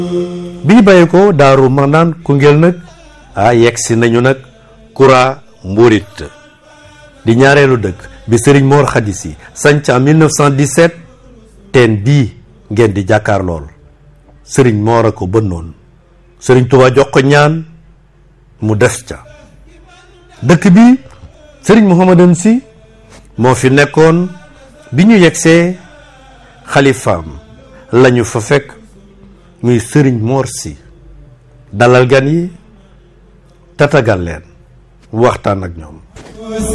bi ñu bàyyee ko daaru manaan Koungheul nag ah yegg si nañu nag kura mburit di ñaareelu dëkk bi sëriñ Mor Khady Sy sanc en 1917 teen bii ngeen di jàkkaar lool sëriñ Mor a ko bënnoon sëriñ Touba jox ko ñaan mu des ca dëkk bi sëriñ Mouhamadan Sy moo fi nekkoon bi ñu yegsee xalifaam lañu fa fekk muy sëriñ Mor Sy dalal gan yi tatagal leen waxtaan ak ñoom